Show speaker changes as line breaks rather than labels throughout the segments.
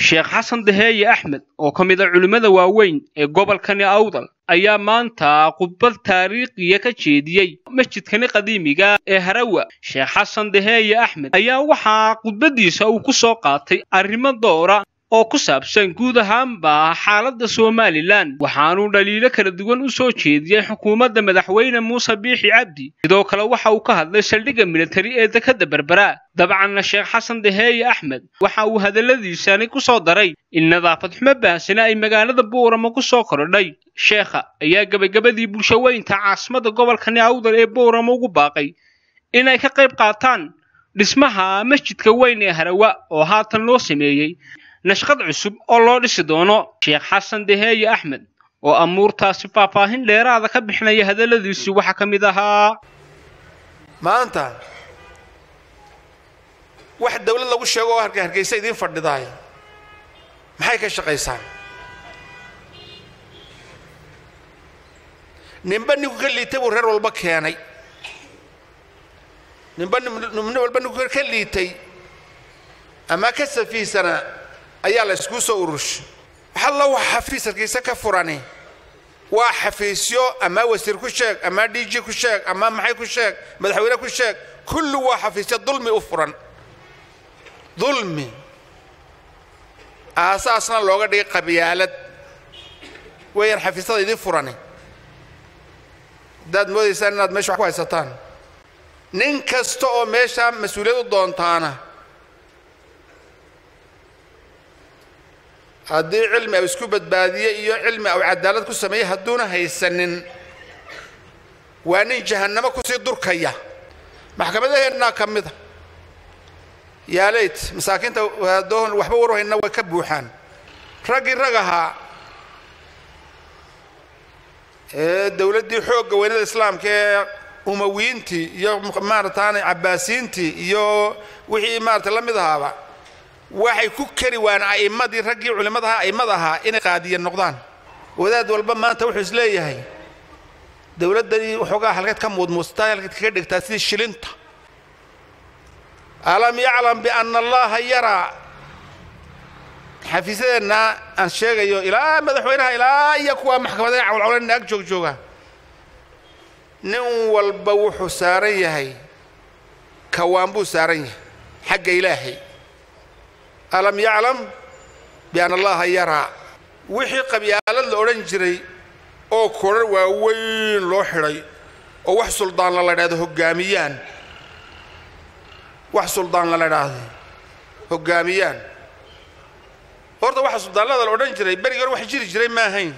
sheekh xasan daheeye axmed oo ka mid a culimmada waaweyn ee gobolkani awdal ayaa maanta khudbad taariikhiya ka jeediyey masjidkani qadiimiga ee harawa sheekh xasan daheeye axmed ayaa waxaa khudbaddiisa uu ku soo qaatay arrimo doora oo ku saabsan guud ahaanba xaaladda somalilan waxaanuu dhaliilo kala duwan u soo jeediyey xukuumadda madaxweyne muuse biixi cabdi sidoo kale waxa uu ka hadlay saldhigga militari ee dekadda berbera dabcanna sheekh xasan daheeye axmed waxa uu hadalladiisani ku soo daray in nadaafad xumo baahsana ay magaalada buurama ku soo korodhay sheekha ayaa gebagabadii bulshaweynta caasimadda gobolkani awdal ee buurama ugu baaqay inay ka qayb qaataan dhismaha masjidka weyn ee harawa oo haatan loo sameeyey nashqad cusub oo loo dhisi doono sheekh xasan daheeye axmed oo amuurtaasi faahfaahin dheeraada ka bixinaya hadalladiisii waxaa ka mid ahaa
maanta wax dawlad lagu sheego oo harka hargeysa idiin fadhidaay maxay ka shaqaysaa ninba ninku ka liitay buu reer walba keenay ninba nin walba ninku ka liitay ama ka safiisana ayaa la iskuu soo ururshay waxalla wax xafiis hargeysa ka furani waa xafiisyo ama wasiir ku sheeg ama d g ku sheeg ama maxay ku sheeg madaxweyne ku sheeg kulli waa xafiisyo dulmi u furan dulmi aasaasna looga dhigay qabyaalad weeyaan xafiisyada idiin furani haddaad moodaysaan inaad meesha wax ku haysataan nin kasta oo meesha mas-uuliyad u doontaana haddii cilmi au isku badbaadiye iyo cilmi au cadaalad ku sameeyey hadduuna haysanin waa nin jahannamo kusii durkaya maxkamadaheennaa ka mida yaaleyt masaakiinta doon waxba warhayna way ka buuxaan raggii rag ahaa ee dawladdii xoogga weynada islaamka ee umawiintii iyo maarataane cabbaasiintii iyo wixii maarata la mid ahaaba waxay ku kari waan a'immadii raggii culimmadaha a'immada ahaa inay qaadiya noqdaan wadaad walba maanta wuxuu is leeyahay dawladdanii waxoogaa halkeed ka muudmuustaa halkeed kaga dhigtaa sidii shilinta alam yaclam bianna allaha yaraa xafiisyadeenna aan sheegayo ilaa madaxweynaha ilaa iyo kuwa maxkamadaha cawlcawlan ag joog jooga nin walba wuxuu saaran yahay kawaan buu saaran yahay xagga ilaahay alam yaclam bianna allaha yaraa wixii qabyaalad la odhan jiray oo korar waaweyn loo xidhay oo wax suldaanla la dhahdo hoggaamiyaan wax suldaanla la dhahdo hoggaamiyaan horta waxa suldaanlada la odhan jiray berigi hore wax jiri jiray ma ahayn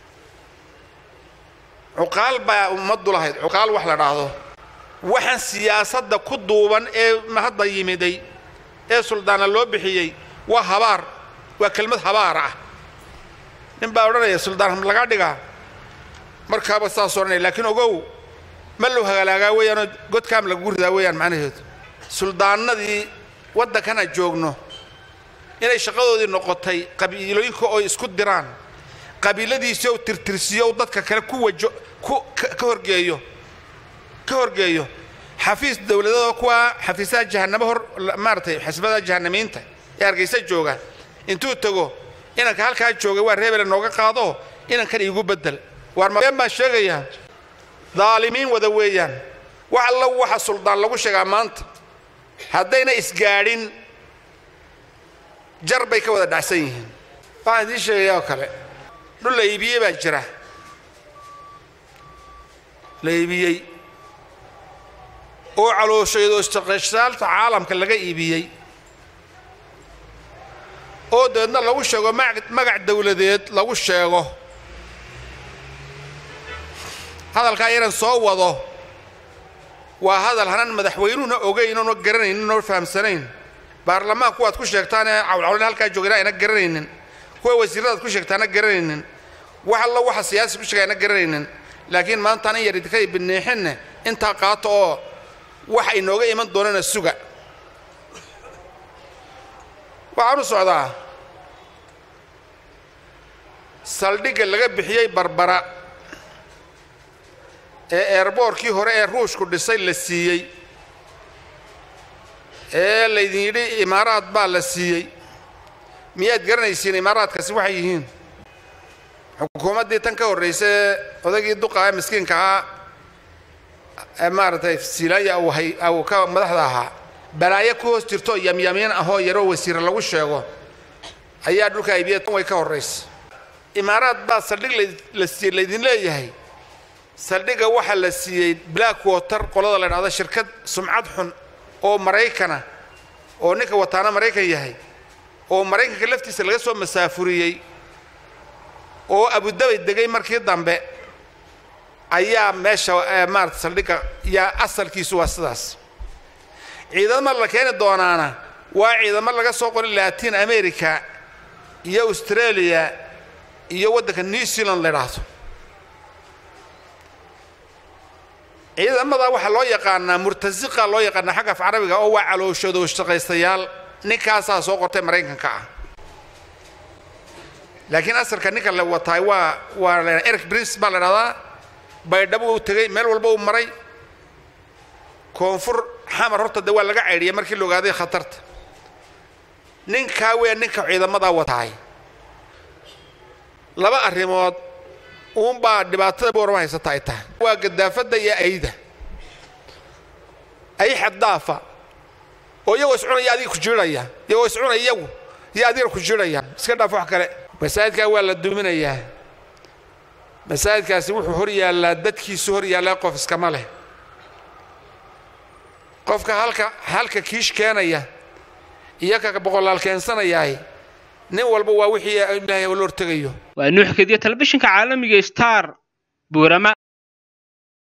cuqaal baa ummaddu lahayd cuqaal wax la dhaahdo waxaan siyaasadda ku duuban ee hadda yimiday ee suldaanna loo bixiyey waa habaar waa kelmad habaar ah nin baa odhanaya suldaan laga dhigaa markaaba saas odhanaya laakiin ogow ma loo hagalaagaa weeyaanoo godkaam lagu ridaa weeyaan macnaheedu suldaannadii waddankana joogno inay shaqadoodii noqotay qabiilooyinka oo isku diraan qabiiladiisii ou tirtirsiyo u dadka kale ku wajo ku ka horgeeyo ka horgeeyo xafiis dawladada kuwa xafiisaha jahannamo hor maaratay xisbada jahannamiinta ee hargeysa jooga intuu tago inanka halkaa joogay waa reebele nooga qaado inankan iigu bedel waar mabeen baan sheegayaa daalimiin wada weeyaan wax alla waxa suldaan lagu sheegaa maanta haddayna isgaadhin jar bay ka wada dhacsan yihiin waxaan idiin sheegayaa oo kale dhul la iibiyey baa jira la iibiyey oo caloosheedo istaqashaalta caalamka laga iibiyey oo dabeedna lagu sheego magac dawladeed lagu sheego hadalkaa yanan soo wado waa hadal hanan madaxweynuhuna ogayn oona garanaynin oona fahamsanayn baarlamaanka kuwaad ku sheegtaanee cawlcawlan halkaa joogana ayna garanaynin kuwa wasiiradaad ku sheegtaana garanaynin wax alla waxa siyaasi ku sheega ayna garanaynin laakiin maantaan in yar idinka bineexinne intaa qaato oo waxa inooga iman doonana suga waxaan u socdaa saldhigga laga bixiyey barbara ee eerboorkii hore ee ruushku dhisay la siiyey ee laydin yidhi imaaraad baa la siiyey miyaad garanaysiin imaaraadkaasi waxay yihiin xukuumaddii tan ka horraysa ee odaygii duqa ee miskiinka ahaa ee maaragtay siilaya uu hay uu ka madaxda ahaa balaayo ku hoos jirto yamyamiin ahoo yaroo wasiire lagu sheego ayaa dhulka aybiya tan way ka horraysa imaaraad baa saldhig la siiyey laydin leeyahay saldhigga waxaa la siiyey black water qolada la dhahdo shirkad sumcad xun oo maraykana oo ninka wataana maraykan yahay oo maraykanka laftiisa laga soo masaafuriyey oo abudabay degay markii dambe ayaa meesha maarata saldhigga yaa asalkiisu waa sidaas ciidamo la keeni doonaana waa ciidamo laga soo qoray latin america iyo australia iyo waddanka new zealand la idhaahdo ciidamada waxaa loo yaqaanaa murtasiqa loo yaqaanaa xagga af carabiga oo waa calooshooda shaqaystayaal ninkaasaa soo qortay maraykanka ah laakiin asalka ninka la wataay waa waa la eric prince baa la dhahdaa baydhabo uu tegey meel walba uu maray koonfur xamar horta de waa laga caydhiyay markii la ogaaday khatarta ninkaa weya ninka ciidamadaa wataay laba arrimood uunbaa dhibaatada boorama haysata ay tahay waa gadaafadda iyo ayda ay xaddaafa oo iyagoo iscunaya adiga ku jirhaya iyagoo iscunaya iyagu iyo adiga ku jirhaya iska dhaaf wax kale masaajidkaa waa la duminayaa masaajidkaasi wuxuu hor yaallaa dadkiisu hor yaallaa qof iskama leh qofka halka halka kiish keenaya iyo ka boqolaal keensanayaay nin walba waa wixii ilaahay la hortegayo
waa nuux kediya telefishinka caalamiga star buurama